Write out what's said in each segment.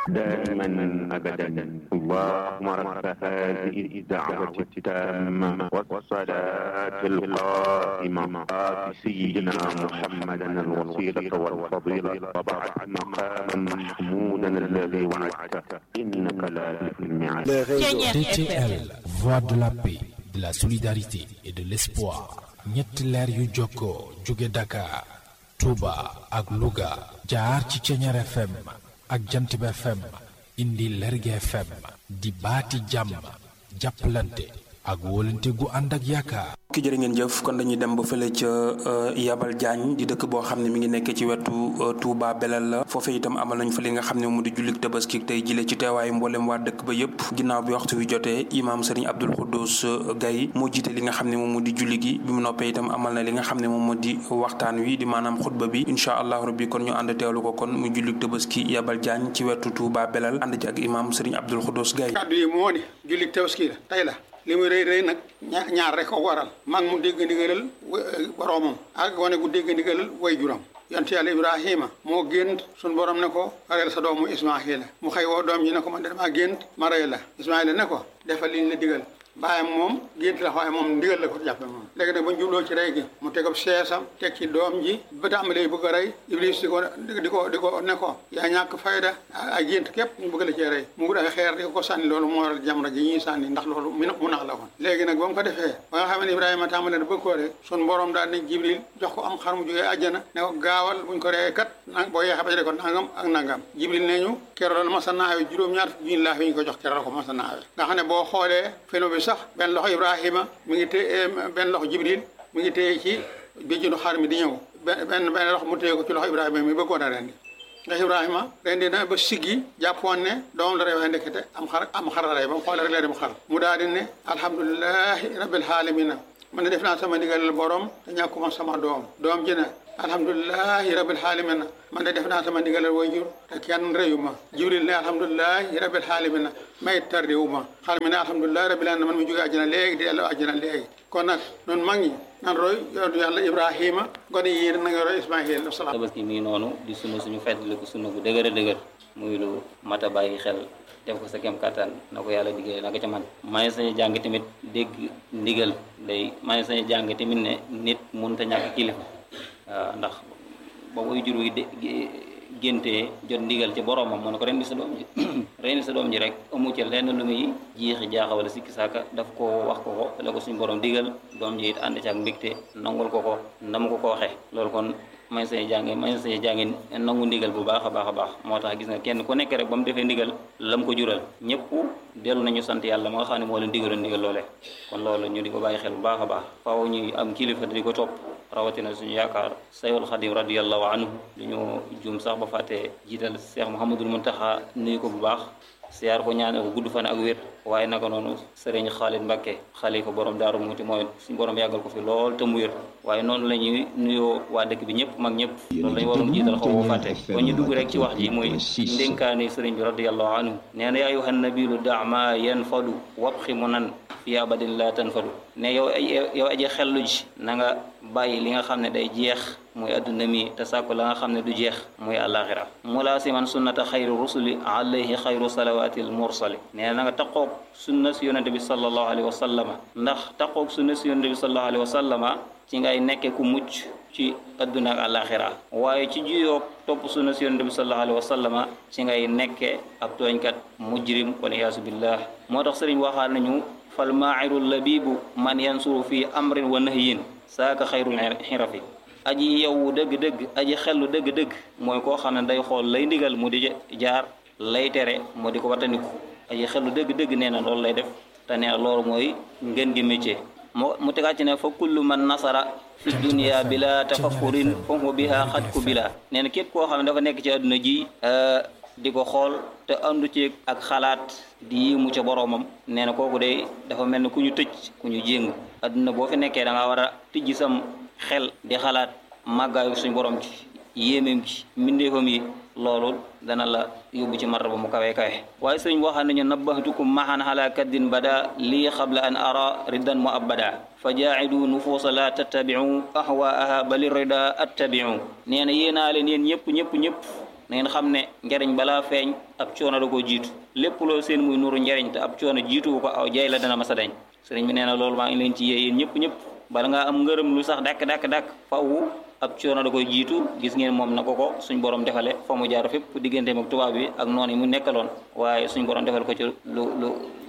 دائما أبدا اللهم رب هذه الدعوة التامة والصلاة القائمة آت سيدنا محمدا الوسيلة والفضيلة وبعث مقاما محمودا الذي وعدته إنك لا تخلف الميعاد DTL, voix de la paix, de la solidarité et de l'espoir. ñetti leer yu jokkoo jóge Dakar, Touba ak Louga jaar ci Ceñeer FM ak Jantib FM indi Lerge FM di baati jàmm jàppalante ak wóolante gu ànd ak yaakaar. ki jërë ngeen jëf kon dañuy dem ba fële ca Yabal Diagne di dëkk boo xam ne mi ngi nekk ci wetu Touba Belel la foofee itam amal nañ fa li nga xam ne mu di jullik tabaski tey jile ci teewaayu mboolem waa dëkk ba yëpp ginnaaw bi waxtu wi jotee imaam Serigne Abdoul Khoudous Gaye moo jiite li nga xam ne moom mu di julli gi bi mu noppee itam amal na li nga xam ne moom moo di waxtaan wi di maanaam xutba bi incha allahu rabbi kon ñu ànd teewlu ko kon mu jullik tabaski Yabal Diagne ci wetu Touba Belel ànd ci ak imaam Serigne Abdoul Khoudous Gaye kàddu yi moo di jullik tabaski la tey la li muy rëy rëy nag ñaar rek ko waral mag mu dégg ndigalal boroomam ak wane gu dégg ndigalal way juram yonte yàlla ibrahima moo gént suñ borom ne ko reyal sa doomu ismaila mu xëy woo doom ji ne ko man de damaa gént ma rey la ismaila ne ko defal liñ la digal bàyyam moom gént la waaye moom ndigal la ko jàppe moom léegi nag ba ñu jubloo ci rey gi mu tegab seesam teg ci doom ji ba tàmbalee bëgg a rey iblis di ko di ko di ko ne ko yaa ñàkk fayda ak gént képp ñu bëgg la cee rey mu wut ay xeer di ko sànni loolu moo waral jamra ji ñuy sànni ndax loolu mu mu nax la woon léegi nag ba mu ko defee ba nga xam ne ibrahima tàmbalee da bëgg koo rey sun borom daal ne jibril jox ko am xar mu jógee àjjana ne ko gaawal buñ ko reyee kat nang boo yeexee ba jëlee ko nangam ak nangam jibril ne ñu keroog la masa naawe juróom-ñaar junni laa fi ñu ko jox keroog la ko masa naawe nga xam ne boo xoolee feno bi sax benn loxo ibrahima mi ngi téye benn loxo jibril mi ngi téye ci béjjinu xar mi di ñëw benn benn loxo mu téye ko ci loxo ibrahima mi bëggoon a rendi ndax ibrahima rendi na ba siggi jàppoon ne doom la rey waaye ndekete am xar am xar la rey ba mu xoolee rek la dem xar mu daal di ne alhamdulilahi rabbil alamina man ne def naa sama ndigalal borom te ñàkkuma sama doom doom ji ne alhamdulilahi rabbil alamina man de def naa sama ndigalal wayjur te kenn reyu ma jibril ne alhamdulilahi rabbil alamina may tardiwu ma xar mi ne alhamdulilahi rabbil alamina man mu jógee àjjana léegi di delloo àjjana léegi kon nag noonu mag ñi nan roy yoonu yàlla ibrahima gone yi na nga roy ismail wasalaam tabaski mi ngi noonu di sunna suñu feddli ko sunna bu dëgër a dëgër muy lu mat a bàyyi xel def ko sa kem kattan na ko yàlla diggee na ko ca man maa ngi sañu jàng tamit dégg ndigal day maa ngi sañu jàng tamit ne nit mënut a ñàkk kilifa waaw ndax ba muy jur wi géntee jot ndigal ci boromam mu ne ko rendi sa doom ji rendi sa doom ji rek amu ci lenn lu muy jiixi jaaxa wala sikki saaka daf ko wax ko ko la ko suñu borom digal doom ji it ànd ci ak mbégte nangul ko ko ndam ko ko waxee loolu kon may sañu jànge may sañu jànge nangu ndigal bu baax a baax a baax moo tax gis nga kenn ku nekk rek ba mu defee ndigal lam ko jural ñëpp dellu nañu sant yàlla ma nga xam ne moo leen digaloon ndigal loolee kon loolu ñu di ko bàyyi xel bu baax a baax faaw ñuy am kilifa di ko topp rawatina suñu yaakaar sayul xadim radiallahu anhu du ñu juum sax ba fàttee jiital Cheikh Mouhamadul Muntaxa nuyu ko bu baax siyaar ko ñaane ko gudd fan ak wér waaye naka noonu sëriñ Xaalid Mbakke xalifa borom daaru muuti mooy suñu borom yàggal ko fi lool te mu wér waaye noonu la ñuy nuyoo waa dëkk bi ñëpp mag ñëpp loolu la ñu waroon jiital xaw boo fàtte ba ñu dugg rek ci wax ji muy ndénkaani sëriñ bi radiallahu anhu nee na yaa ayyuhan nabilu dama yanfadu wabxi mu nan fi abadin la tanfadu ne yow yow aji xellu ji na nga bàyyi li nga xam ne day jeex muy adduna mi te sàkku la nga xam ne du jeex muy àllaaxira mulaasiman sunnata xayru rusuli alayhi xayru salawatil mursali nee na nga taqoog sunna si yonente bi sallallahu alayhi wa sallama ndax taqoog sunna si yonente bi sallallahu alayhi wa sallama ci ngay nekke ku mucc ci adduna ak àllaaxira waaye ci juyoog topp sunna si yonente bi sallallahu alayhi wa sallama ci ngay nekke ab tooñkat mujrim wal iyaasu billah moo tax sëriñ waxaal nañu fal maa'iru labibu man yansuru fi amrin wa nahyin saaka xayrul xirafi aji yow dëgg-dëgg aji xellu dëgg-dëgg mooy koo xam ne day xool lay ndigal mu di jaar lay tere mu di ko wattandiku aji xellu dëgg-dëgg nee na loolu lay def te nee na loolu mooy ngën gi métier mu mu tegaat ci ne fa kullu man nasara fi dunia bila tafakkurin fa huwa biha xat ku bila nee na képp koo xam ne dafa nekk ci àdduna ji di ko xool te andu ci ak xalaat di yéemu ca boroomam nee na kooku de dafa mel ni ku ñu tëj ku ñu jéng àdduna boo fi nekkee da nga war a tijji sam xel di xalaat màggaayu suñ borom ci yéemeem ci mbindeefam yi loolu dana la yóbbu ci martaba mu kawe kawe waaye sëriñ waxaan nañu nabbahtukum mahan ala kaddin bada lii qabla an ara riddan mu abada fa jaacidu nufuusa la tattabicu ahwaaha bali rida attabicu nee na yéenaa leen yéen ñëpp ñëpp ñëpp na ngeen xam ne njariñ balaa feeñ ab coono da koo jiitu lépp loo seen muy nuru njariñ te ab coono jiituwu ko aw jay la dana masa dañ sëriñ bi nee na loolu maa ngi leen ci yee yéen ñëpp ñëpp bala ngaa am ngërëm lu sax dàkk dàkk dàkk faw ab coono da koy jiitu gis ngeen moom na ko ko suñ borom defale fa mu jaar fépp digganteem ak tubaab bi ak noonu yi mu nekkaloon waaye suñ borom defal ko ci lu lu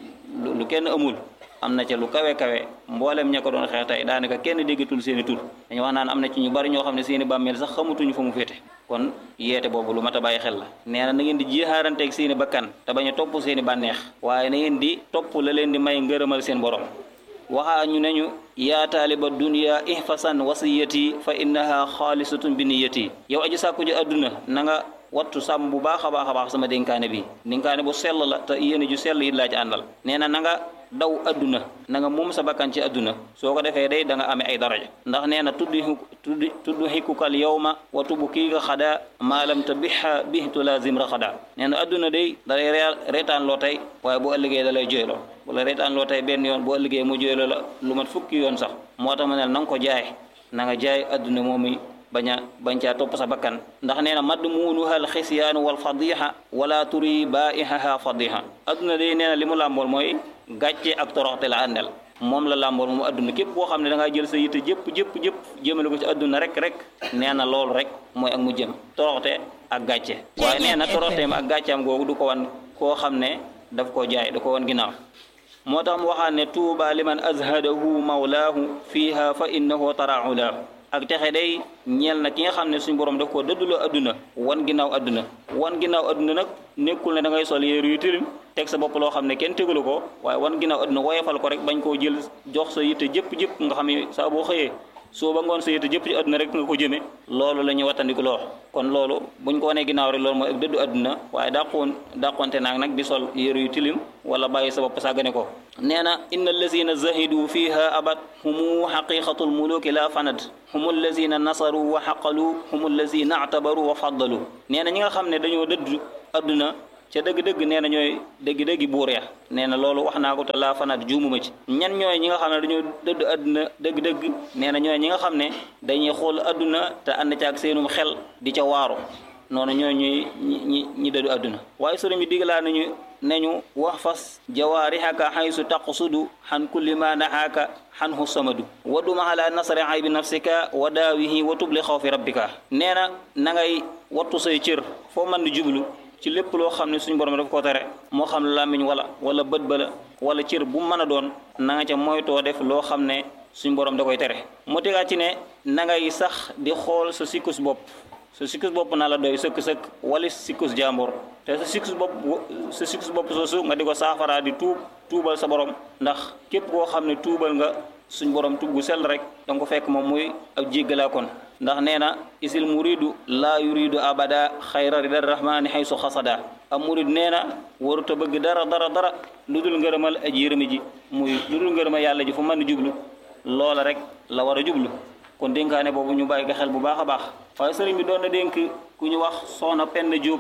lu kenn amul am na ca lu kawe kawe mboolem ña ko doon xeex tey daanaka kenn déggatul seen i tur dañu wax naan am na ci ñu bari ñoo xam ne seen i bàmmeel sax xamutuñu fa mu féete kon yeete boobu lu mat a bàyyi xel la nee na na ngeen di jiixaaranteeg seen i bakkan te bañ a topp seen i bànneex waaye na ngeen di topp la leen di may ngërëmal seen borom waxaa ñu ne ñu yaa taaliba dunya ihfasan wasiyati fa innaha xaalisatun bi niyati yow aji sàkku ji adduna na nga wattu sàmm bu baax a baax a baax sama dénkaane bi dénkaane bu sell la te yéene ju sell it laa ci àndal nee na na nga daw adduna na nga moom sa bakkan ci adduna soo ko defee day da nga amee ay daraja ndax nee na tuddi tuddi tudd xikkukal yawma wa tubu kii nga xada maalam te biha bihtu lazim ra xada nee na adduna day dalay reetaan loo tey waaye bu ëllëgee da lay jooyloo bu la reetaan loo tey benn yoon bu ëllëgee mu jooyloo la lu mat fukki yoon sax moo tax ma ne na nga ko jaay na nga jaay adduna moomi bañ a bañ caa topp sa bakkan ndax nee na madd muunuha al xisyaanu wal fadiha wala turi baihaha fadiha adduna day nee na li mu làmbool mooy gàcce ak toroxte la àndal moom la làmbool moom adduna képp koo xam ne da ngaa jël sa yitte jëpp jëpp jëpp jëmale ko ci adduna rek rek nee na loolu rek mooy ak mu jëm toroxte ak gàcce waaye nee na toroxteem ak gàcceem googu du ko wan koo xam ne daf koo jaay da ko wan ginnaaw moo tax mu waxaat ne tuuba liman azhadahu mawlaahu fiiha fa innahu taraulaahu ak texe day ñeel na ki nga xam ne suñu borom daf koo dëdduloo adduna wan ginnaaw adduna wan ginnaaw adduna nag nekkul ne da ngay sol yéeru yu tilim teg sa bopp loo xam ne kenn tegalu ko waaye wan ginnaaw adduna woyefal ko rek bañ koo jël jox sa yitte jëpp jëpp nga xam ne saa boo xëyee soo ba ngoon sa yitte jëpp ci adduna rek nga ko jëme loolu la ñuy wattandiku loo kon loolu buñ ko wanee ginnaaw rek loolu mooy ak dëddu adduna waaye dàqoon dàqonte naag nag di sol yéeru yu tilim wala bàyyi sa bopp sàggane ko nee na inna allazina zahidu fiha abad humu xaqiqatu lmuluki la fanad humu allazina nasaru wa xaqalu humu allazina actabaru wa faddalu nee na ñi nga xam ne dañoo dëddu adduna ca dëgg-dëgg nee na ñooy dëgg-dëggi buur ya nee na loolu wax naa ko te laa fanat juumuma ci ñan ñooy ñi nga xam ne dañoo dëdd adduna dëgg-dëgg nee na ñooy ñi nga xam ne dañuy xool adduna te ànd ca ak seenum xel di ca waaru noonu ñooy ñuy ñi ñi dëddu adduna waaye sëriñ bi digalaa nañu nañu wax fas jawaarihaka xaysu taqsudu xan kulli ma nahaaka xanhu samadu waduma ala nasri aybi nafsika wa daawihi wa tubli xawfi rabbika nee na na ngay wattu say cër foo mën di jublu ci lépp loo xam ne suñu borom daf ko tere moo xam làmmiñ wala wala bët ba la wala cër bu mën a doon na nga ca moytoo def loo xam ne suñu borom da koy tere mu tegaat ci ne na ngay sax di xool sa sikkus bopp sa sikkus bopp naa la doy sëkk-sëkk wala sikkus jàmbur te sa sikkus bopp sa sikkus bopp soosu nga di ko saafaraa di tuub tuubal sa borom ndax képp koo xam ne tuubal nga suñ borom tugg sell rek danga ko fekk moom muy ab jéggalaa kon ndax nee na isil muridu laa yuridu abada xayra rida rahmani xaysu xasada am murid nee na waruta bëgg dara dara dara lu dul ngërëmal aji yërëmi ji muy lu dul ngërëmal yàlla ji fu mën jublu loola rek la war a jublu kon dénkaane boobu ñu bàyyi ko xel bu baax a baax waaye sëriñ bi doon na dénk ku ñu wax soxna Penda Jóob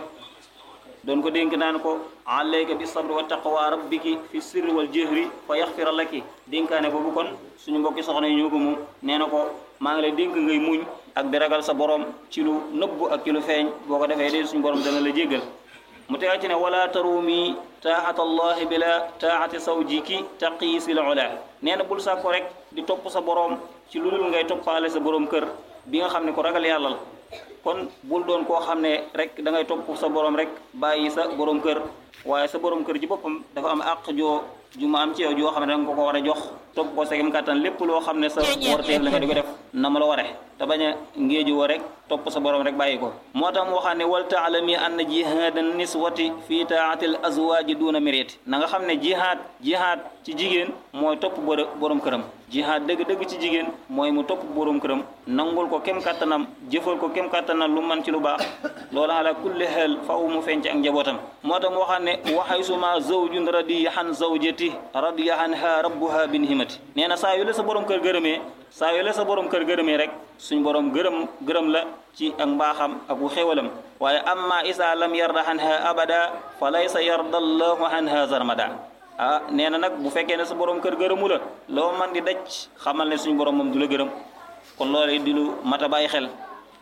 doon ko dénk naan ko alayka bi sabri wa taqwa rabbiki fi sirri wal jahri fa yaxfira laki dénkaane boobu kon suñu mbokki soxna yi ñoo ko moom nee na ko maa ngi lay dénk ngay muñ ak di ragal sa borom ci lu nëbbu ak ci lu feeñ boo ko defee de suñu borom dana la jéggal mu tegal ci ne wala tarumi taaxata allahi bila taaxati sawjiki taqiisil ula nee na bul sàkko rek di topp sa borom ci lu dul ngay toppaale sa borom kër bi nga xam ne ko ragal yàlla la kon bul doon koo xam ne rek da ngay topp sa borom rek bàyyi sa borom kër waaye sa borom kër ci boppam dafa am àq joo ju ma am ci yow joo xam ne da nga ko ko war a jox topp ko segem kàttan lépp loo xam ne sa warteef la nga di ko def na ma la ware te bañ a ngéeju woo rek topp sa borom rek bàyyi ko moo tax mu waxaa ne wal taalami anna jihaadan niswati fii taatil azwaaji duuna mérite na nga xam ne jihaad jihaad ci jigéen mooy topp borom këram jihaad dëgg-dëgg ci jigéen mooy mu topp borom këram nangul ko kem kàttanam jëfal ko kem kàttanam lu man ci lu baax loolu ala kulli xel faw mu feeñ ci ak njabootam moo tax mu waxaa ne waxay suma zawjun radiya han zawjati radiya anha rabbuha bin himati nee na saa yu la sa borom kër gërëmee saa yu la sa borom kër gërëmee rek suñ borom gërëm gërëm la ci ak mbaaxam ak bu xéwalam waaye amma isa lam yarda anha abada fa laysa yarda allahu anha zarmada ah nee na nag bu fekkee ne sa borom kër gërëmu la loo man di daj xamal ne suñu borom moom du la gërëm kon loolu di lu mat a bàyyi xel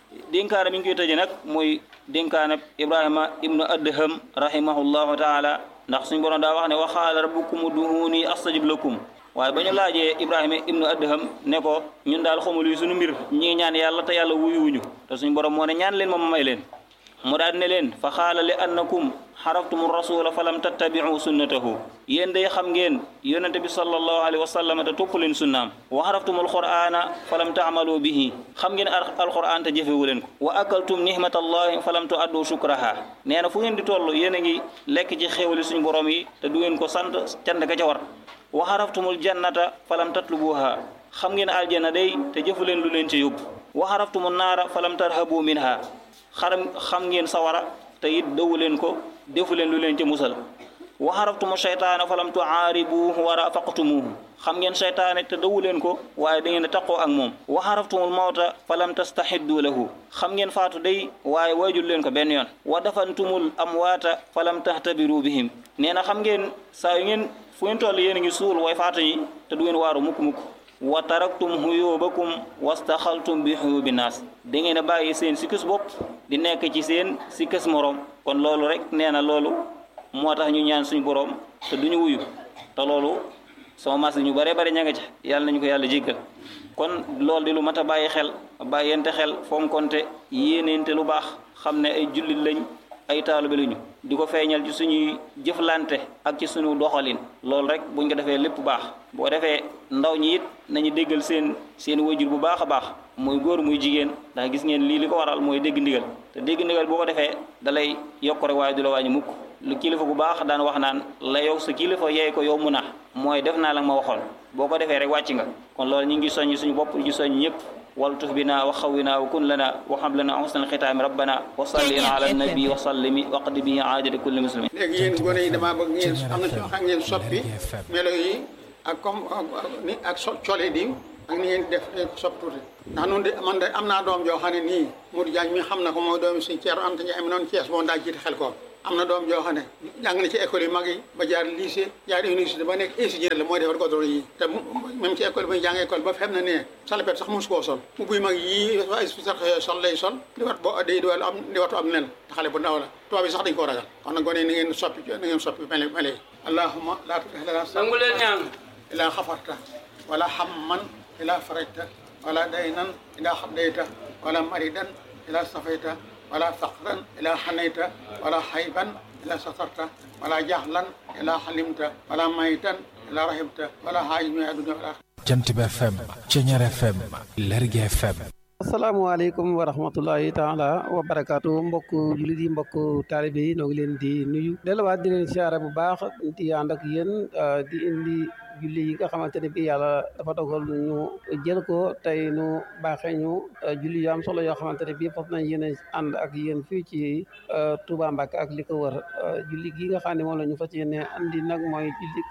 dénkaana mi ngi koy tëje nag mooy dénkaana ibrahima ibnu adham rahimahullahu taala ndax suñu borom daa wax ne wa qaala rabbukum ud'uuni astajib lakum waaye ba ñu laajee ibrahima ibnu adham ne ko ñun daal xamul yi suñu mbir ñi ngi ñaan yàlla te yàlla wuyuwuñu te suñu borom moo ne ñaan leen ma ma may leen mu daal ne leen fa xaala li annakum xaraftumu rasula fa lam tattabiu sunnatahu yéen day xam ngeen yonente bi sallallahu alayhi wa sallam te topp leen sunnaam wa xaraftumu alqur'ana fa lam taamalu bihi xam ngeen alqur'an te jëfewu leen ko wa akaltum nihmatallahi fa lam tuaddu shukraha nee na fu ngeen di toll yéen a ngi lekk ci xéewali suñu borom yi te du ngeen ko sant cant ga ca war wa xaraftumul jannata fa lam tatlubuha xam ngeen aljanna day te jëfu leen lu leen ci yóbbu wa xaraftumu naara fa lam tarhabu minha xaram xam ngeen sawara te it dawu leen ko defu leen lu leen ci musal wa xaraftumu shaytaana fa lam tuaaribuhu wa rafaqtumuhu xam ngeen shaytaane te dawu leen ko waaye da ngeen a taqoo ak moom wa xaraftumul mawta fa lam tastahiddu lahu xam ngeen faatu day waaye waajul leen ko benn yoon wa dafantumul amwaata fa lam tahtabiru bihim nee na xam ngeen saa yu ngeen fu ngeen toll yéen a ngi suul way faatu ñi te du ngeen waaru mukk-mukk wa taraktum huyubakum wastaxaltum bi huyubi naas da ngeen a bàyyi seen sikkis bopp di nekk ci seen sikkis morom kon loolu rek nee na loolu moo tax ñu ñaan suñu borom te duñu wuyu te loolu sama mas ñu bare bare ña nga ca yàlla nañu ko yàlla jéggal kon loolu di lu mat a bàyyi xel bàyyente xel fonkonte yéeneente lu baax xam ne ay jullit lañ ay taalibe lañu di ko feeñal ci suñuy jëflante ak ci suñu doxalin loolu rek buñ ko defee lépp baax boo defee ndaw ñi it nañu déggal seen seen wajur bu baax a baax muy góor muy jigéen ndax gis ngeen lii li ko waral mooy dégg ndigal te dégg ndigal boo ko defee dalay yokk rek waaye du la wàññi mukk lu kilifa bu baax daan wax naan la yow sa kilifa yeey ko yow mu na mooy def naa la ma waxoon boo ko defee rek wàcc nga kon loolu ñu ngi soññ suñu bopp ñu soññ ñëpp waltuf bina wa xawina wa kun lana wa xam lana xusnal xitaami rabbana wa salli ala nabi wa sallimi waqdi bi aadati kulli muslimin léegi yéen gone yi damaa bëgg ngeen am na ci xam ngeen soppi melo yi ak comme ni ak so cole di ak ni ngeen def soppi tuuti ndax noonu de man de am naa doom joo xam ne nii Modou Diagne mi xam na ko mooy doomi suñ Ceerno Anta Ndiaye am noonu Thiès boo daa jiite xel ko am na doom joo xam ne jàng na ci école yi mag yi ba jaar lycée jaar université ba nekk ingénieur la mooy defar godoro yi te même ci école bi jàng école ba fem na ne salopette sax mosu koo sol mu buy mag yii sax sol lay sol di wat bo day di wàllu am di watu am nen te xale bu ndaw la tubaab yi sax dañ koo ragal kon nag gone ni ngeen soppi na ngeen soppi mele mele yi allahumma laa tutih lana nangu leen ñaan ilaa xafarta wala hamman ilaa farajta wala daynan ilaa xaddayta wala maridan ilaa safayta wala faqran ila xanayta wala xayban ila satarta wala jaxlan ila xalimta wala maytan ila rahimta wala xaaj mi aduna wala jant bi FM Ceñeer FM Lergui FM asalaamaaleykum wa rahmatullahi taala wa barakaatu mbokk jullit yi mbokk taalibe yi noo ngi leen di nuyu delluwaat di leen siyaare bu baax di ànd ak yéen di indi julli yi nga xamante ne bi yàlla dafa dogal ñu jël ko tey nu baaxee ñu julli yu am solo yoo xamante ne bii fas nañ yéen ànd ak yéen fii ci Touba Mbacke ak li ko wër julli gi nga xam ne moom la ñu fas yéene andi nag mooy julli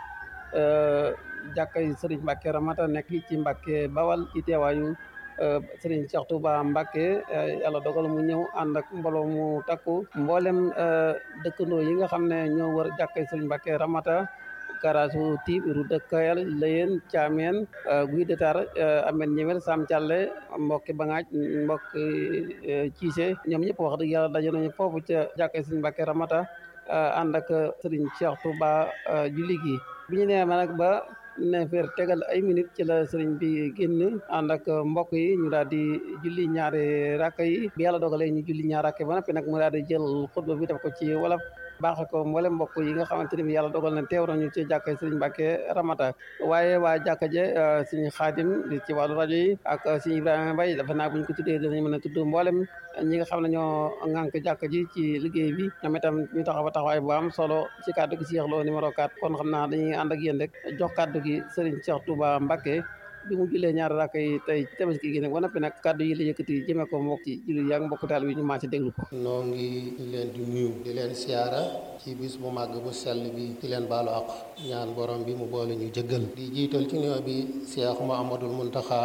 jàkkay Serigne Mbacke Ramata nekk ci Mbacke Bawal ci teewaayu Serigne Cheikh Touba Mbacke yàlla dogal mu ñëw ànd ak mbooloo mu takku mboolem dëkkandoo yi nga xam ne ñoo wër jàkkay Serigne Mbacke Ramata garaasu tiib ru dëkkayal layen caameen guy detar amen ñemel sam Thialé mbokki bangaaj mbokki ciise ñoom ñëpp wax dëgg yàlla daje nañu foofu ca jàkkay Serigne Mbacke Ramata ànd ak Serigne Cheikh Touba julli gi bi ñu nee ma nag ba neefeer tegal ay minutes ci la sëriñ bi génn ànd ak mbokk yi ñu daal di julli ñaari rakk yi bi yàlla dogalee ñu julli ñaari rakk yi ba noppi nag mu daal di jël xutba bi def ko ci wolof baaxe ko mboolem mbokk yi nga xamante ne bi yàlla dogal na teew nañu ci jàkka sëriñ Mbàkke Ramata waaye waa jàkka je suñu xaadim di ci wàllu rajo yi ak suñu Ibrahima Mbaye dafa naa buñ ko tuddee dinañ mën a tudd mboolem ñi nga xam ne ñoo ŋànk jàkka ji ci liggéey bi ñoom itam ñu taxaw ba taxawaay bu am solo ci kàddu gi Cheikh Lo numéro 4 kon xam naa dañuy ànd ak yéen rek jox kàddu gi sëriñ Cheikh Touba Mbacke bi mu jullee ñaari rakk yi tey tabaski gi nag ba noppi nag kàddu yi la yëkkati jëmee ko mbokk ci jullit yaa ngi mbokk taal bi ñu maa ci déglu ko noo ngi leen di nuyu di leen siyaara ci bis bu màgg bu sell bi di leen baalu ak ñaan borom bi mu boole ñu jëggal di jiital ci nuyoo bi Cheikh Mouhamadoul Mountakha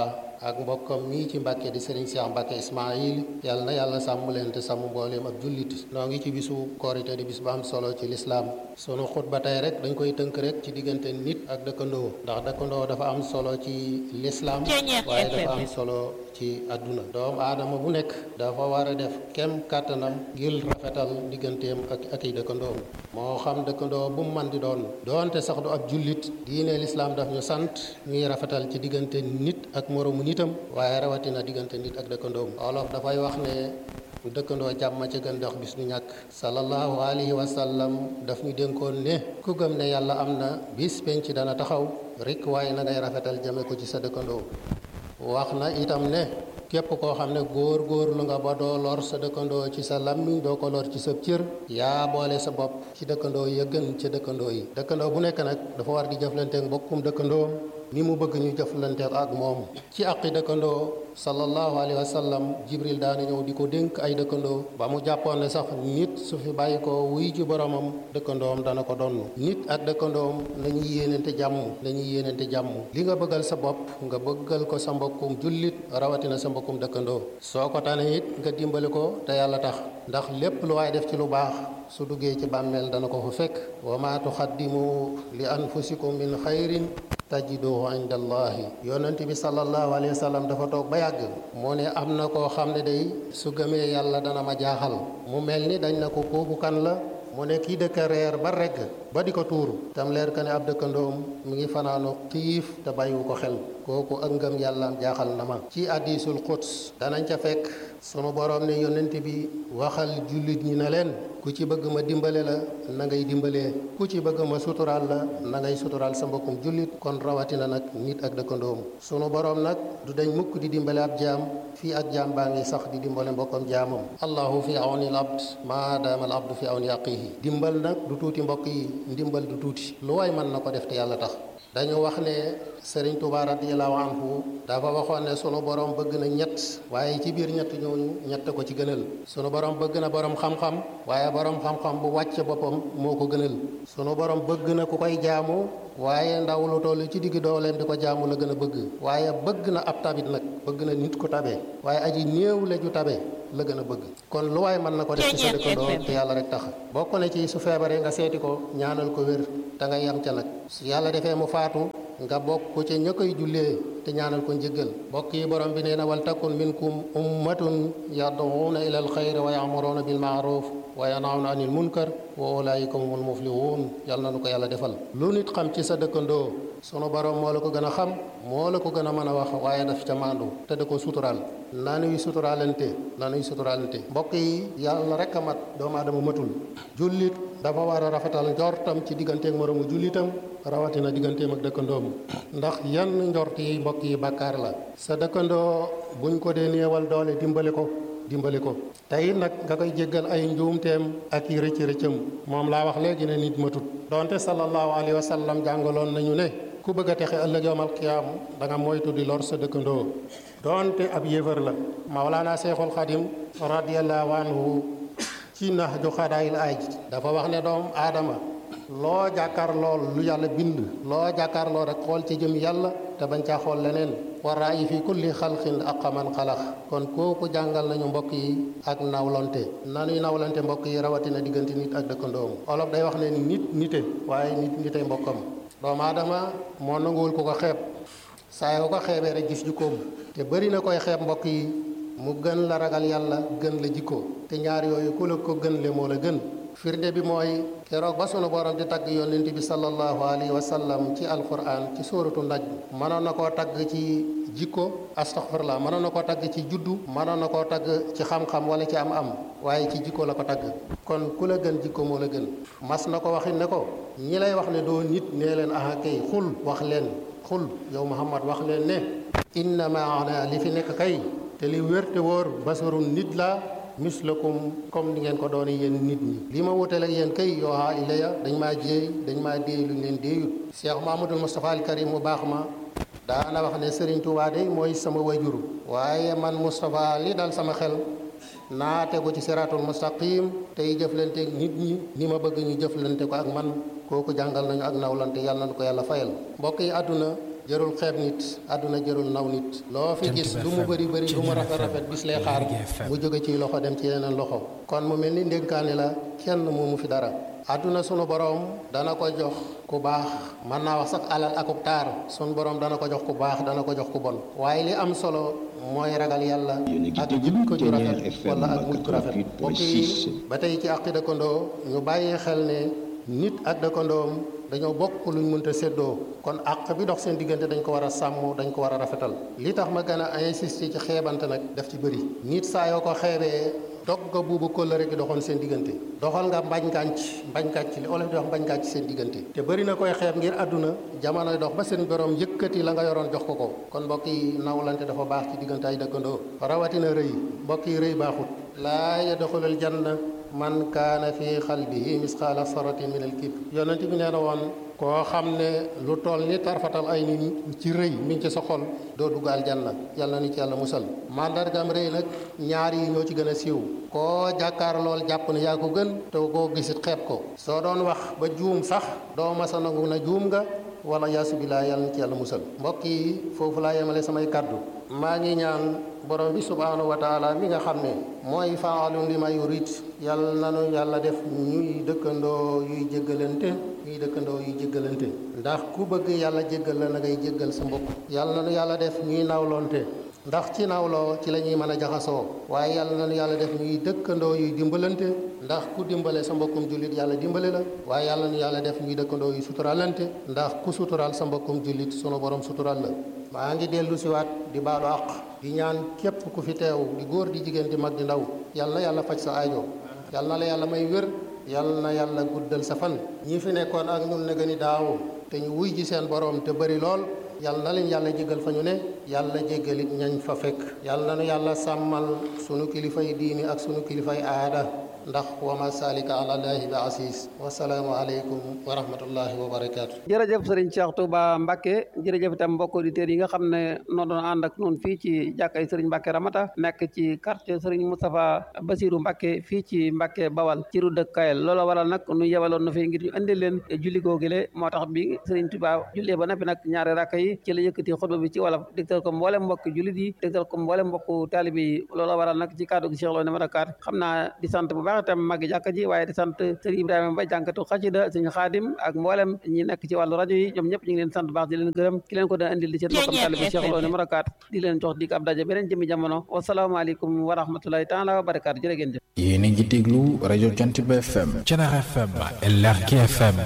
ak mbokkam mii ci Mbàkke di Serigne Cheikh Mbàkke Ismaïl yàlla na yàlla sàmm leen te sàmm mbooleem ak jullit noo ngi ci bisu korite di bis bu am solo ci lislaam sunu xutba tey rek dañ koy tënk rek ci diggante nit ak dëkkandoo ndax dëkkandoo dafa am solo ci lislaam waaye dafa am solo ci àdduna doomu aadama bu nekk dafa war a def kem kàttanam ngir rafetal digganteem ak ak i dëkkandoom moo xam dëkkandoo bu mu man di doon doonte sax du ab jullit diine lislaam daf ñu sant ñuy rafetal ci diggante nit ak moroomu nitam waaye rawatina diggante nit ak dëkkandoom olof dafay wax ne dëkkandoo jàmm ca gën dox bis du ñàkk sallallahu alayhi wa sallam daf ñu dénkoon ne ku gëm ne yàlla am na bis penc dana taxaw rek waaye na ngay rafetal jëme ko ci sa dëkkandoo wax na itam ne képp koo xam ne góor góor lu nga ba doo lor sa dëkkandoo ci sa lammiñ doo ko lor ci sa cër yaa boole sa bopp ci dëkkandoo ya gën ca dëkkandoo yi dëkkandoo bu nekk nag dafa war di jëflanteek mbokkum dëkkandoo ni mu bëgg ñu jëflanteek ak moom ci àqi dëkkandoo sallallahu alayhi wa sallam jibril daana ñëw di ko dénk ay dëkkandoo ba mu jàppoon ne sax nit su fi bàyyi ko wuy ji boromam dëkkandoom dana ko donn nit ak dëkkandoom nañuy yéenante jàmm nañuy yéenante jàmm li nga bëggal sa bopp nga bëggal ko sa mbokkum jullit rawatina sa mbokkum dëkkandoo soo ko tane it nga dimbali ko te yàlla tax ndax lépp lu waay def ci lu baax su duggee ci bàmmeel dana ko fa fekk wa ma tuxaddimu li anfusikum min xayrin tajiduhu inda allahi yonent bi sallallahu alayhi wa sallam dafa toog ba yàgg moo ne am na koo xam ne day su gëmee yàlla dana ma jaaxal mu mel ni dañ na ko kooku kan la mu ne kii dëkk reer ba regg ba di ko tuuru tam leer ka ne ab dëkkandoom mu ngi fanaanu xiif te bàyyiwu ko xel kooku ak ngëm yàllaam jaaxal na ma ci hadiisul quds danañ ca fekk sunu boroom ne yonent bi waxal jullit ñi na leen ku ci bëgg ma dimbale la na ngay dimbalee ku ci bëgg ma suturaal la na ngay suturaal sa mbokkum jullit kon rawatina nag nit ak dëkkandoom sunu boroom nag du dañ mukk di dimbale ab jaam fii ak jaam baa ngi sax di dimbale mbokkam jaamam allahu fi awni al abd maadaama al abdu fi awni aqihi dimbal nag du tuuti mbokk yi ndimbal du tuuti lu waay mën na ko def te yàlla tax dañu wax ne Sëriñ Tuubaa radiyallaahu anhu dafa waxoon ne sunu borom bëgg na ñett waaye ci biir ñett ñooñu ñett ko ci gënal sunu borom bëgg na borom xam-xam waaye borom xam-xam bu wàcce boppam moo ko gënal sunu borom bëgg na ku koy jaamu waaye ndaw lu toll ci digg dooleem di ko jaamu la gën a bëgg waaye bëgg na ab tabit nag bëgg na nit ku tabe waaye aji néew la ju tabe la gën a bëgg kon lu waay mën na ko def ci sa dëkkandoo te yàlla rek tax bokk na ci su feebaree nga seeti ko ñaanal ko wér te nga yam ca nag su yàlla defee mu faatu nga bokk ca ña koy jullee te ñaanal ko njëggal bokk yi borom bi nee na wal takun minkum ummatun yad'uuna ila alxayri wa ya'muruuna bil ma'ruf wa yanhawna anil munkar wa ulaika humul muflihun yàlla na nu ko yàlla defal lu nit xam ci sa dëkkandoo sunu borom moo la ko gën a xam moo la ko gën a mën a wax waaye daf ca maandu te da ko suturaal nanuy suturaalante nanuy suturaalante mbokk yi yàlla rek a mat doomu aadama matul jullit dafa war a rafetal njortam ci digganteeg moroomu jullitam rawatina digganteem ak dëkkandoom ndax yenn njort yi mbokk yi bàkkaar la sa dëkkandoo buñ ko dee néewal doole dimbali ko dimbali ko tey nag nga koy jéggal ay njuumteem ak i rëcc rëccam moom laa wax léegi ne nit matut donte sallallahu alayhi wa sallam jàngaloon nañu ne ku bëgg a texe ëllëg yowmal qiyaam da nga moytu di lor sa dëkkandoo donte ab yéefar la Mawlaana Seexul Xadim radiyallahu anhu ci nax ju xadaayil aaj dafa wax ne doom aadama loo jàkkaar lool lu yàlla bind loo jàkkaar lool rek xool ci jëm yàlla te bañ caa xool leneen wa raayi fi kulli xalqin aqaman xalax kon kooku jàngal nañu mbokk yi ak nawlante nanuy nawlante mbokk yi rawatina diggante nit ak dëkkandoom olof day wax ne nit nite waaye nit nite mbokkam doomu aadama moo nanguwul ku ko xeeb saa yoo ko xeebee rek gis jikkoom te bëri na koy xeeb mbokk yi mu gën la ragal yàlla gën la jikko te ñaar yooyu ku la ko gën le moo la gën firnde bi mooy keroog ba sunu borom di tagg yonent bi sallallahu alayhi wa sallam ci alquran ci sóoratu ndaj mënoon na koo tagg ci jikko astaghfirullah mënoon na koo tagg ci juddu mënoon na koo tagg ci xam-xam wala ci am-am waaye ci jikko la ko tagg kon ku la gën jikko moo la gën mas na ko waxit ne ko ñi lay wax ne doo nit nee leen aha kay xul wax leen xul yow Muhammad wax leen ne innama ana li fi nekk kay te li wér te wóor basarun nit la mislakum comme ni ngeen ko doone yéen nit ñi li ma wutale ak yéen kay yoohaa ilaya dañ maa jéey dañ maa déey luñ leen déeyut Cheikh Mahmadul Moustapha al Karim mu baax ma daana wax ne Serigne Touba de mooy sama wajur waaye man Moustapha li dal sama xel naa tegu ci siratul mustaqim tey jëflanteeg nit ñi ni ma bëgg ñu jëflante ko ak man kooku jàngal nañu ak nawlante yàlla na ko yàlla fayal mbokk yi àdduna jërul xeeb nit àdduna jërul naw nit loo fi gis lu mu bëri bëri lu mu rafet rafet bis lay xaar mu jóge ci loxo dem ci yeneen loxo kon mu mel ni ndénkaane la kenn moomu fi dara àdduna sunu borom dana ko jox ku baax mën naa wax sax alal akub taar sunu borom dana ko jox ku baax dana ko jox ku bon waaye li am solo mooy ragal yàlla ak jikko ju rafet wala ak mujj rafet mbokk yi ba tey ci àqi dëkkandoo ñu bàyyi xel ne nit ak dëkkandoom dañoo bokk luñ mënta séddoo kon àq bi dox seen diggante dañ ko war a sàmm dañ ko war a rafetal li tax ma gën a insister ci xeebante nag daf ci bëri nit saa yoo ko xeebee dog nga buubu kóllëre gi doxoon seen diggante doxal nga mbañ gànc mbañ gànc li olof di wax mbañ gànc seen diggante te bëri na koy xeeb ngir àdduna jamonoy dox ba seen borom yëkkati la nga yoroon jox ko ko kon mbokk yi nawlante dafa baax ci diggante ay dëkkandoo rawatina rëy mbokk yi rëy baaxut laa yadxulul janna man kaana fi xalbihi misqaala saratin min al kibr yonent bi nee na woon koo xam ne lu toll ni tarfatal ay nit ci rëy mi ngi ci sa xol doo dugg aljanna yàlla ni ci yàlla musal mandargam rëy nag ñaar yi ñoo ci gën a siiw koo jàkkaar lool jàpp ne yaa ko gën te koo gisit xeeb ko soo doon wax ba juum sax doo masa nangu na juum nga wala yaasu bilaa yàlla ni ci yàlla musal mbokk yi foofu laa yemale samay kàddu maa ngi ñaan borom bi subhaanahu wa taala mi nga xam ne mooy faalun li ma yurid yàlla nanu yàlla def ñuy dëkkandoo yuy jéggalante ñuy dëkkandoo yuy jéggalante ndax ku bëgg yàlla jéggal la na ngay jéggal sa mbokk yàlla nanu yàlla def ñuy nawlonte ndax ci nawloo ci la ñuy mën a jaxasoo waaye yàlla nanu yàlla def ñuy dëkkandoo yuy dimbalante ndax ku dimbale sa mbokkum jullit yàlla dimbale la waaye yàlla nu yàlla def ñuy dëkkandoo yuy suturalante ndax ku sutural sa mbokkum jullit sunu borom sutural la maa ngi dellu siwaat di baalu àq di ñaan képp ku fi teew di góor di jigéen di mag di ndaw yàlla na yàlla faj sa aajo yàlla na la yàlla may wér yàlla na yàlla guddal sa fan ñi fi nekkoon ak ñun ne gëni daaw te ñu wuy ji seen borom te bëri lool yàlla na leen yàlla jéggal fa ñu ne yàlla jéggalit ñañ fa fekk yàlla na nu yàlla sàmmal sunu kilifay diini ak sunu kilifay aada ndax wa ma salika ala llahi bi asis wasalaamu aleykum wa rahmatullahi wa barakaatu jërëjëf sëriñ Cheikh Touba Mbacke jërëjëf itam mbokk auditeurs yi nga xam ne noo doon ànd ak noonu fii ci jàkkay sëriñ Mbacke Ramata nekk ci quartier sëriñ Moustapha Basirou Mbacke fii ci Mbacke Bawal ci ru dëkk Kayel loola waral nag nu yebaloon na fi ngir ñu indi leen julli googile moo tax bi sëriñ Touba jullee ba nappi nag ñaari rakka yi ci la yëkkati xutba bi ci wolof dégtal ko mboolem mbokk jullit yi dégtal ko mboolem mbokk taalibe yi loola waral nag ci kàddu gi Cheikh Lo numéro 4 xam naa di sant bu baax itam magi jàkka ji waaye di sant sëriñ Ibrahima Ba jànkatu xasida sëriñ Xaadim ak mboolem ñi nekk ci wàllu rajo yi ñoom ñëpp ñu ngi leen sant baax di leen gërëm ki leen ko doon indil di seen bokkam taalibe Cheikh Lo numéro 4 di leen jox dig ab daje beneen jëmi jamono wasalaamaaleykum wa rahmatulahi taala wa barakaatu jërë ngeen jëf yéen a ngi déglu rajo Jant bi FM Thiénaba FM LRK FM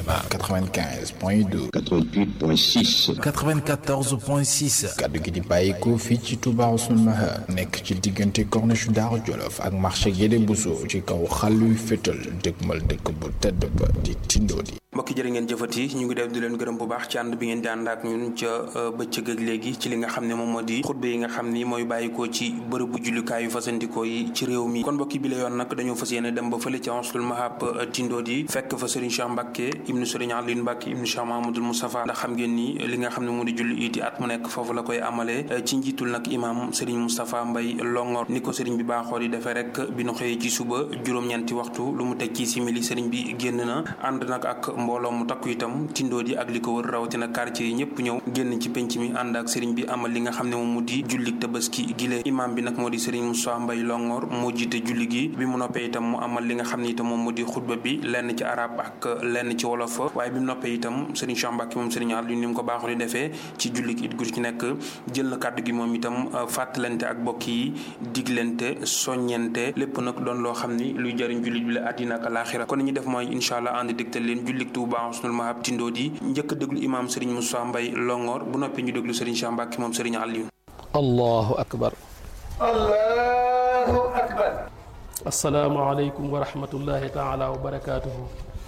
95 point 2 88 point 6 94 point 6 kaddu gi di bàyyikoo fii ci Touba Ousseynou Mahar nekk ci diggante corniche Daaru Jolof ak marché Guédé Bousso ci kaw xàlluy fétal dëgmal dëkk bu tedd ba di Tindodi mbokki jërë ngeen jëfati ñu ngi def di leen gërëm bu baax ci ànd bi ngeen di ànd ak ñun ca bëccëg ak léegi ci li nga xam ne moom moo di xutba yi nga xam ni mooy bàyyikoo ci bërëbu jullukaay yu fasandikoo yi ci réew mi kon mbokki bi la yoon nag dañoo fas yéene dem ba fële ca Ansul Mahab Tindodi fekk fa Serigne Cheikh Mbacke ibnu Serigne Aline Mbacke ibnu Cheikh Mahamadul Moustapha ndax xam ngeen ni li nga xam ne moo di julli iti at mu nekk foofu la koy amalee ci njiitul nag imam Serigne Moustapha Mbaye Longor ni ko Serigne bi baaxoo di defee rek bi nu xëyee ci suba juróom-ñeenti waxtu lu mu teg ci simili Serigne bi génn na ànd nag ak mbooloo mu takku itam Tindodi ak li ko wër rawatina quartier yi ñëpp ñëw génn ci penc mi ànd ak Serigne bi amal li nga xam ne moom mu di jullik tabaski gile imam bi nag moo di Serigne Moustapha Mbaye Longor moo jiite julli gi bi mu noppee itam mu amal li nga xam ne itam moom mu di xutba bi lenn ci arab ak lenn ci wolof waaye bi mu noppee itam Serigne Cheikh Mbacke moom Serigne Aliou ni mu ko baaxoo di defee ci jullik it gu ci nekk jël na kàddu gi moom itam fàttalante ak bokk yi diglante soññente lépp nag doon loo xam ni luy jëriñ jullit bi la àddina ak alaaxira kon ñu def mooy incha allah ànd digtal leen jullik Touba Ousseynou Mahab Tindodi njëkk a déglu imam Serigne Moussa Mbaye Longor bu noppee ñu déglu Serigne Cheikh Mbacke moom Serigne Aliou allahu akbar allahu akbar asalaamaaleykum wa rahmatullahi taala wa barakaatuhu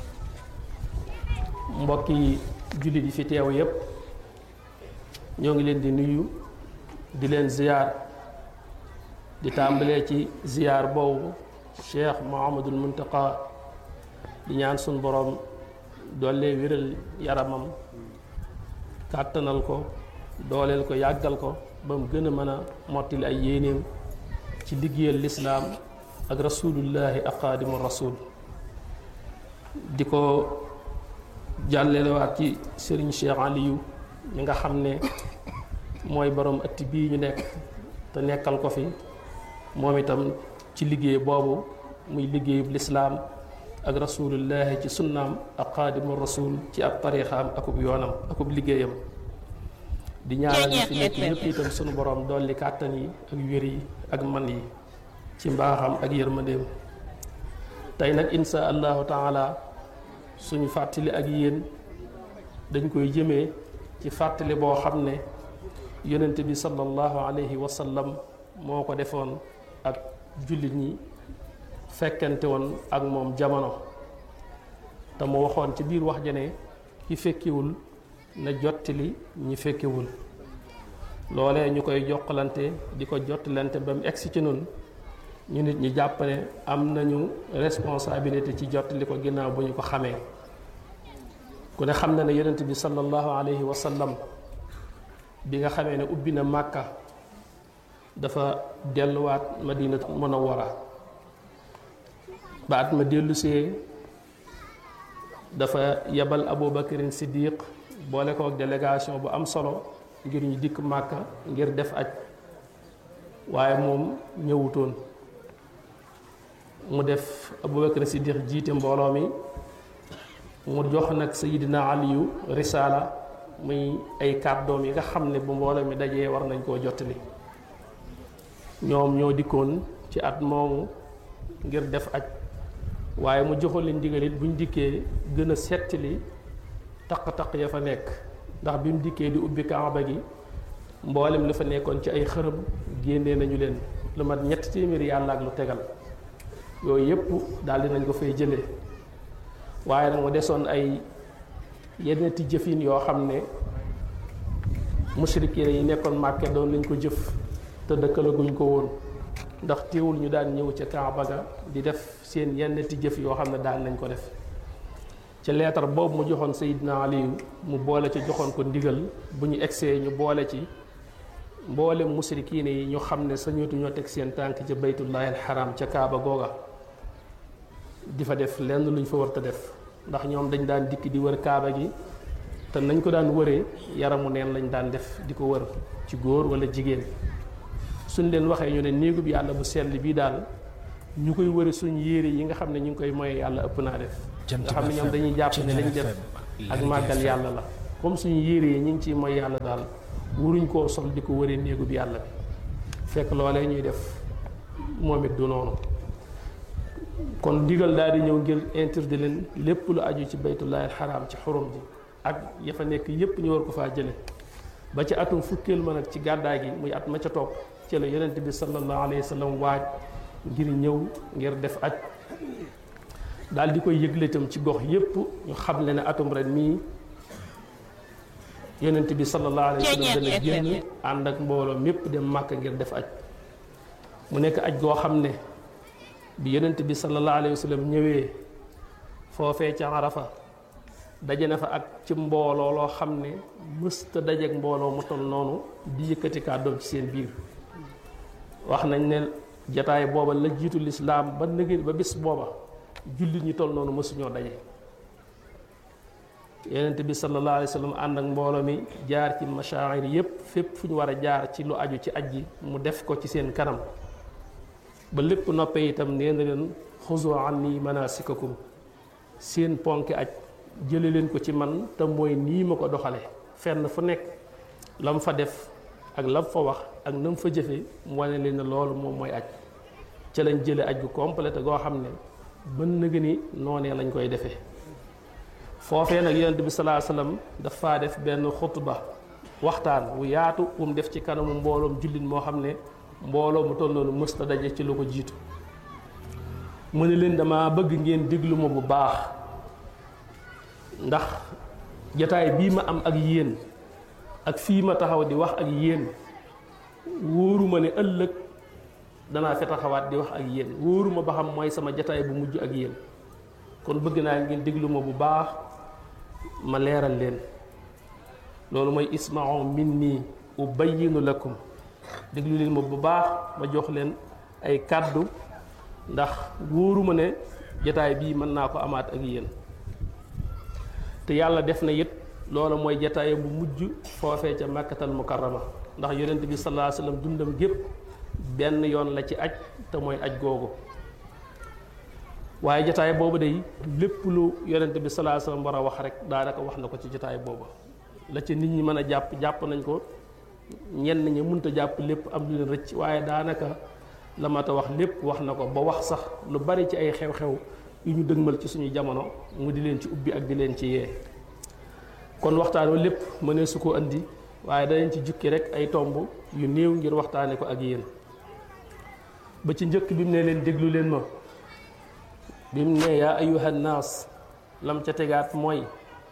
mbokki jullit yi fi teew yépp ñoo ngi leen di nuyu di leen ziyaar di tàmbalee ci ziyaar boobu cheikh mohamadul muntaqa di ñaan sun borom doole wéral yaramam kàttanal ko dooleel ko yàggal ko ba mu gën a mën a mottali ay yéenéem ci liggéeyal lislaam ak rasulullahi ak xaadimu rasul di ko jàllelewaat ci sëriñ Cheikh Aliou mi nga xam ne mooy borom ëtt bii ñu nekk te nekkal ko fi moom itam ci liggéey boobu muy liggéeyub lislaam ak rasulullahi ci sunnaam ak xaadimu rasul ci ab tariixaam akub yoonam akub liggéeyam di ñaanal ñi fi nekk ñëpp itam sunu borom dolli kàttan yi ak wér yi ak man yi ci mbaaxam ak yërmandeem tey nag insha allahu taala suñu fàttali ak yéen dañ koy jëmee ci fàttali boo xam ne yonent bi sallallahu alayhi wa sallam moo ko defoon ak jullit ñi fekkante woon ak moom jamono te mu waxoon ci biir wax ja ne ki fekkiwul na jottali ñi fekkewul loolee ñu koy jokkalante di ko jottalante ba mu egsi ci nun ñu nit ñi jàpp ne am nañu responsabilité ci jottali ko ginnaaw bu ñu ko xamee ku ne xam na ne yonent bi sallallahu alayhi wa sallam bi nga xamee ne ubbi na màkka dafa delluwaat madinatu munawwara ba at ma dellusee dafa yebal abubakarin siddiq boole ko ak délégation bu am solo ngir ñu dikk màkka ngir def aj waaye moom ñëwutoon mu def abubakarin siddiq jiite mbooloo mi mu jox nag sayidina aliyu risaala muy ay kàddoom yi nga xam ne bu mbooloo mi dajee war nañ koo jottali ñoom ñoo dikkoon ci at moomu ngir def aj waaye mu joxoon leen ndigal it buñ dikkee gën a settali taq-taq ya fa nekk ndax bi mu dikkee di ubbi kaaba gi mboolem li fa nekkoon ci ay xërëm génnee nañu leen lu mat ñetti téeméeri yàlla ak lu tegal yooyu yépp daal dinañ ko fay jëlee waaye nag mu desoon ay yeneti jëfin yoo xam ne musrikiin yi nekkoon màkke doon lañ ko jëf te dëkkalaguñ ko woon ndax teewul ñu daan ñëw ca Kaaba ga di def seen yeneti jëf yoo xam ne daan nañ ko def ca leetar boobu mu joxoon Seydina Aliyu mu boole ci joxoon ko ndigal bu ñu egsee ñu boole ci mboolem musrikiin yi ñu xam ne sañootu ñoo teg seen tànk ca baytullahi alxaram ca Kaaba googa di fa def lenn luñ fa war a def ndax ñoom dañ daan dikk di wër kaaba gi te nañ ko daan wëree yaramu neen lañ daan def di ko wër ci góor wala jigéen suñ leen waxee ñu ne néegub yàlla bu sell bii daal ñu koy wëri suñ yére yi nga xam ne ñu ngi koy moye yàlla ëpp naa def nga xam ne ñoom dañuy jàpp ne lañ def ak màggal yàlla la comme suñu yére yi ñu ngi ciy moy yàlla daal wuruñ koo sol di ko wëree néegub yàlla bi fekk loolee ñuy def moom it du noonu kon digal daal di ñëw ngir interdit leen lépp lu aju ci baytullahi alxaraam ci xurum ji ak ya fa nekk yépp ñu war ko faa jële ba ci atum fukkeel ma nag ci gàddaay gi muy at ma ca topp ci la yonent bi sallallahu alayhi wa sallam waaj ngir ñëw ngir def aj daal di koy yëgle itam ci gox yépp ñu xam le ne atum ren mii yonent bi sallallahu alayhi wa sallam dana génn ànd ak mbooloo mépp dem màkk ngir def aj mu nekk aj goo xam ne bi yonent bi sallallahu alayhi wa sallam ñëwee foofee ca Arafa daje na fa ak ci mbooloo loo xam ne mësta dajeek mbooloo mu toll noonu di yëkkati kàddoom ci seen biir wax nañ ne jataay booba la jiitu lislaam ba nëgën ba bis booba jullit ñi toll noonu mësuñoo daje yonent bi sallallahu alayhi wa sallam ànd ak mbooloo mi jaar ci mashaa'ir yépp fépp fu ñu war a jaar ci lu aju ci aj gi mu def ko ci seen kanam ba lépp noppee itam nee na leen xuzu anni manasikakum seen ponki aj jële leen ko ci man te mooy nii ma ko doxale fenn fu nekk lam fa def ak lam fa wax ak nam fa jëfe mu wane leen ne loolu moom mooy aj ca lañ jële aj gu complet goo xam ne bën na ni noonee lañ koy defee foofee nag yonent bi salaa sallam dafa def benn xutba waxtaan wu yaatu wu mu def ci kanamu mbooloom jullit moo xam ne mbooloo mu toll noonu mësta daje ci lu ko jiitu mu ne leen dama bëgg ngeen déglu ma bu baax ndax jataay bii ma am ak yéen ak fii ma taxaw di wax ak yéen wóoruma ne ëllëg danaa fi taxawaat di wax ak yéen wóoruma ba xam mooy sama jataay bu mujj ak yéen kon bëgg naa ngeen déglu ma bu baax ma leeral leen loolu mooy isma'u minni ubayyinu lakum déglu leen ma bu baax ma jox leen ay kàddu ndax wóoruma ne jataay bii mën naa ko amaat ak yéen te yàlla def na it loola mooy jataaya bu mujj foofee ca màkkatal mukarrama ndax yonent bi sallallahu alayhi wasallam dundam gépp benn yoon la ci aj te mooy aj googu waaye jataay boobu day lépp lu yonent bi sallallahu alayhi wasallam war a wax rek daanaka wax na ko ci jataay boobu la ci nit ñi mën a jàpp jàpp nañ ko ñenn ñi mënta jàpp lépp am lu leen rëcc waaye daanaka la mat a wax lépp wax na ko ba wax sax lu bari ci ay xew-xew yu ñu dëgmal ci suñu jamono mu di leen ci ubbi ak di leen ci yee kon waxtaan wa lépp mënee su ko andi waaye danañ ci jukki rek ay tomb yu néew ngir waxtaane ko ak yéen ba ci njëkk bi mu ne leen déglu leen ma bi mu ne yaa ayuha nnaas lam ca tegaat mooy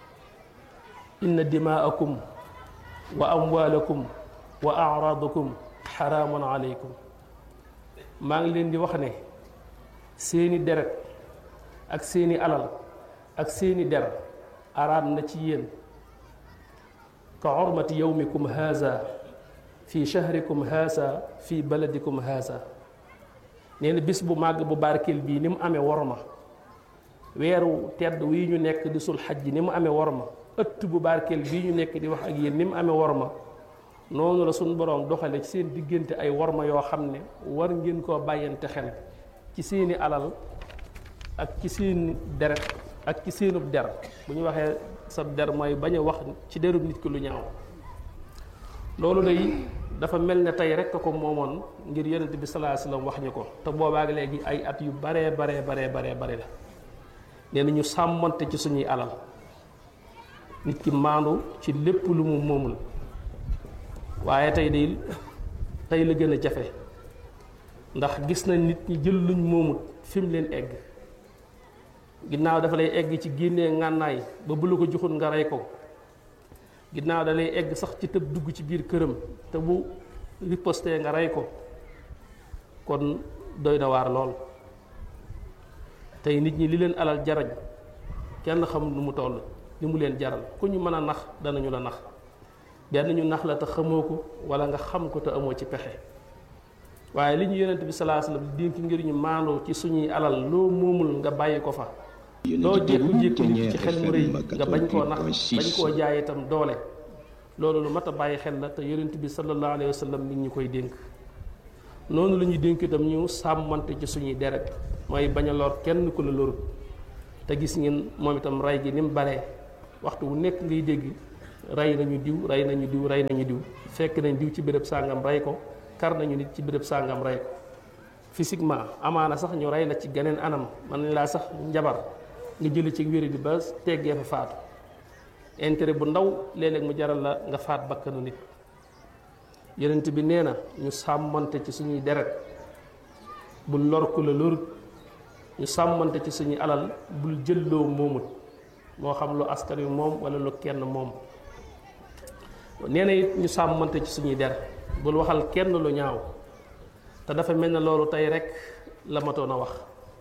inna dimaakum wa amwaalakum wa araadakum xaraamun aleykum maa ngi leen di wax ne seeni deret ak seeni alal ak seeni der araam na ci yéen ka xormati yowmikum haza fi shahrikum haza fi baladikum haza nee na bis bu màgg bu barkeel bii ni mu amee worma weeru tedd wii ñu nekk di sul xaj ji ni mu amee worma ëtt bu barkeel bii ñu nekk di wax ak yéen ni mu amee worma noonu la suñu boroom doxale ci seen diggante ay worma yoo xam ne war ngeen koo bàyyante xel ci seeni alal ak ci seen deret ak ci seenub der bu ñu waxee sa der mooy bañ a wax ci derub nit ki lu ñaaw loolu day dafa mel ne tey rek a ko moomoon ngir yonent bi sallallahu alayhi wasallam wax ñu ko te boobaag léegi ay at yu baree baree baree baree bare la nee na ñu sàmmante ci suñuy alal nit ki maandu ci lépp lu mu moomul waaye tey day tey la gën a jafe ndax gis nañ nit ñi jël luñ moomut fi mu leen egg ginnaaw dafa lay egg ci génnee ngànnaay ba bu la ko joxul nga rey ko ginnaaw da lay egg sax ci tëb dugg ci biir këram te bu riposté nga rey ko kon doy na waar lool tey nit ñi li leen alal jarañ kenn xamul nu mu toll li mu leen jaral ku ñu mën a nax danañu la nax benn ñu nax la te xamoo ko wala nga xam ko te amoo ci pexe waaye li ñu yonent bi salaa sallam dénk ngir ñu maandoo ci suñuy alal loo moomul nga bàyyi ko fa loo jékku-jékku nit ci xel mu rëy nga bañ koo nax bañ koo jaay itam doole loolu lu mat a bàyyi xel la te yonent bi sallallahu alayhi wa sallam nit ñu koy dénk noonu la ñuy dénk itam ñu sàmmante ci suñuy deret mooy bañ a lor kenn ku la lorut te gis ngeen moom itam rey gi ni mu baree waxtu wu nekk ngay dégg rey nañu diw rey nañu diw rey nañu diw fekk nañ diw ci béréb sàngam rey ko kar nañu nit ci béréb sàngam rey ko physiquement amaana sax ñu rey la ci geneen anam man nañ laa sax njabar nga jële ci wéri di ba teggee fa faatu intérêt bu ndaw léeg-léeg mu jaral la nga faat bakkanu nit yonent bi nee na ñu sàmmante ci suñuy deret bul lor ku la lorut ñu sàmmante ci suñuy alal bul jëlloo moomut moo xam lu askan wi moom wala lu kenn moom nee na it ñu sàmmante ci suñuy der bul waxal kenn lu ñaaw te dafa mel ne loolu tey rek la matoon a wax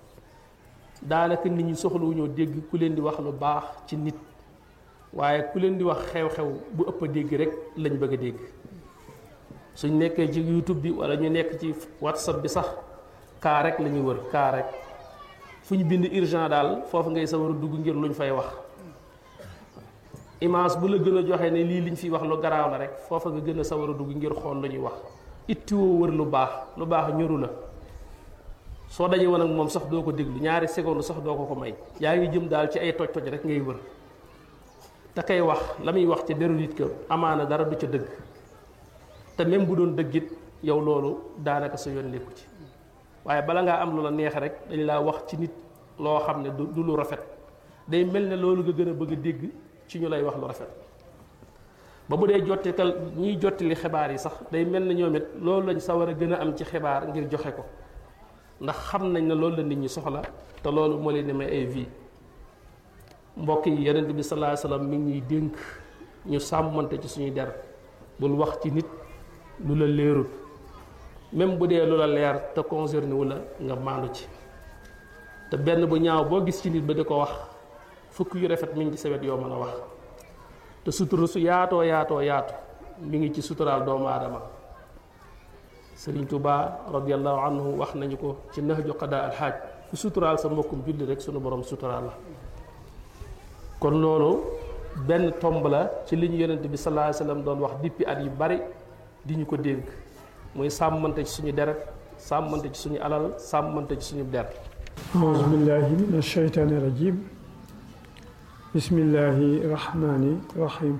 daanaka nit ñi soxlawuñoo dégg ku leen di wax lu baax ci nit waaye ku leen di wax xew-xew bu ëpp a dégg rek lañ bëgg a dégg suñ nekkee ci youtube bi wala ñu nekk ci whatsapp bi sax kaa rek la ñuy wër kaa rek fu ñu bind urgent daal foofu ngay sa war a dugg ngir luñ fay wax image bu la gën a joxe ne lii liñ fiy wax lu garaaw la rek foofa nga gën a sawar a dugg ngir xool lu ñuy wax ittiwoo wër lu baax lu baax ñoru la soo dajee woon ak moom sax doo ko déglu ñaari seconde sax doo ko ko may yaa ngi jëm daal ci ay toj-toj rek ngay wër te kay wax la muy wax ci deru nit ka amaana dara du ca dëgg te même bu doon dëggit yow loolu daanaka sa yoon nekku ci waaye bala ngaa am lu la neex rek dañ laa wax ci nit loo xam ne du lu rafet day mel ne loolu nga gën a bëgg a dégg ci ñu lay wax lu rafet ba bu dee jottikal ñiy jottali xibaar yi sax day mel ne ñoom it loolu lañ sa war a gën a am ci xibaar ngir joxe ko ndax xam nañ ne loolu la nit ñi soxla te loolu moo leen di may ay vie mbokk yi yonent bi sallallahu alayhi wasallam mi ngi ñuy dénk ñu sàmmante ci suñuy der bul wax ci nit lu la leerul même bu dee lu la leer te concerné wu la nga maandu ci te benn bu ñaaw boo gis ci nit ba di ko wax fukk yu rafet mi ngi ci sawet yoo mën a wax te sutura su yaatoo yaatoo yaatu mi ngi ci suturaal doomu aadama sëriñ Tuba radiallahu anhu wax nañu ko ci nahju qada alxaaj ku suturaal sa mbokkum julli rek sunu borom suturaal la kon loolu benn tomb la ci li ñu yonent bi sallallahu alayhi wasallam doon wax dippi at yu bari di ñu ko dénk muy sàmmante ci suñu deret sàmmante ci suñu alal sàmmante ci suñu der أعوذ بالله من الشيطان الرجيم بسم الله الرحمن الرحيم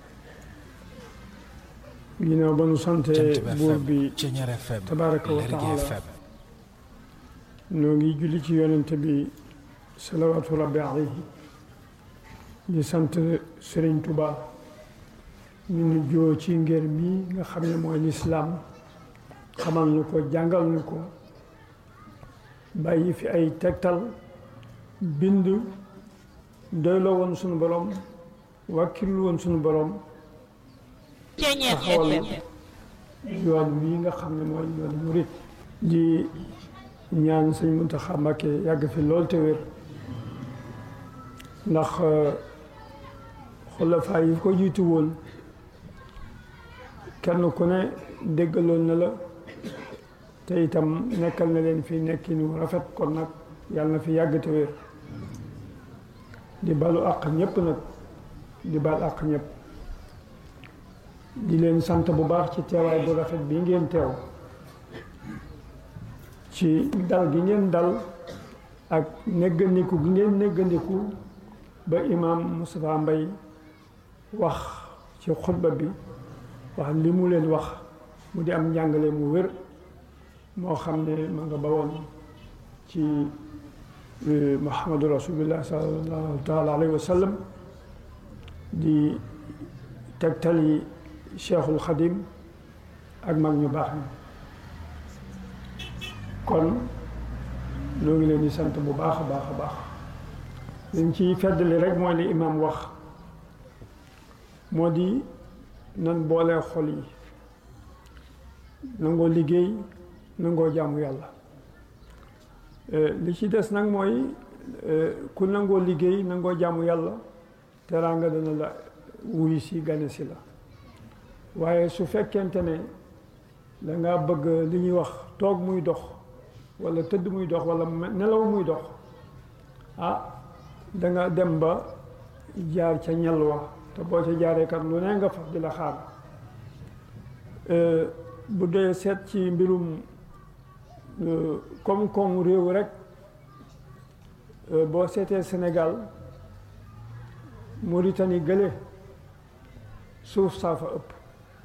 ginnaaw ba nu sante buur bi tabaraka wa taala noo ngi julli ci yonente bi salawaatu rabbi alayhi di sant Sëriñ Tuba ñu nu joo ci ngër mi nga xam ne mooy lislaam xamal nu ko jàngal nu ko bàyyi fi ay tegtal bind doyloo woon sunu borom wàkkirlu woon sunu borom taxawal yoon wi nga xam ne mooy yoon murit di ñaan sëñ Muntaxa Mbàkke yàgg fi lool te wér ndax xulafaa yi ko jiitu woon kenn ku ne déggaloon na la te itam nekkal na leen fi nekkinu rafet kon nag yàlla na fi yàgg te wér di balu àq ñëpp nag di bal àq ñëpp di leen sant bu baax ci teewaay bu rafet bi ngeen teew ci dal gi ngeen dal ak néggandiku gi ngeen néggandiku ba imaam Moustapha Mbaye wax ci xutba bi wax li mu leen wax mu di am njàngale mu wér moo xam ne ma nga bawoon ci muhammadu rasulullah sallallahu taala alayhi wa sallam di tegtali cheikhul xadim ak mag ñu baax ñi kon ñoo ngi leen di sant bu baax a baax a baax liñ ciy feddali rek mooy li imam wax moo di nan boolee xol yi nangoo liggéey nangoo jaamu yàlla li ci des nag mooy ku nangoo liggéey nangoo jaamu yàlla teraanga dana la wuyu si gane si la waaye su fekkente ne da nga bëgg li ñuy wax toog muy dox walla tëdd muy dox walla nelaw muy dox ah da nga dem ba jaar ca ñel wa te boo ca jaaree kat lu ne nga fa di la xaar bu dee seet ci mbirum koom-koomu réew rek boo seetee Sénégal Mauritanie gële suuf saa fa ëpp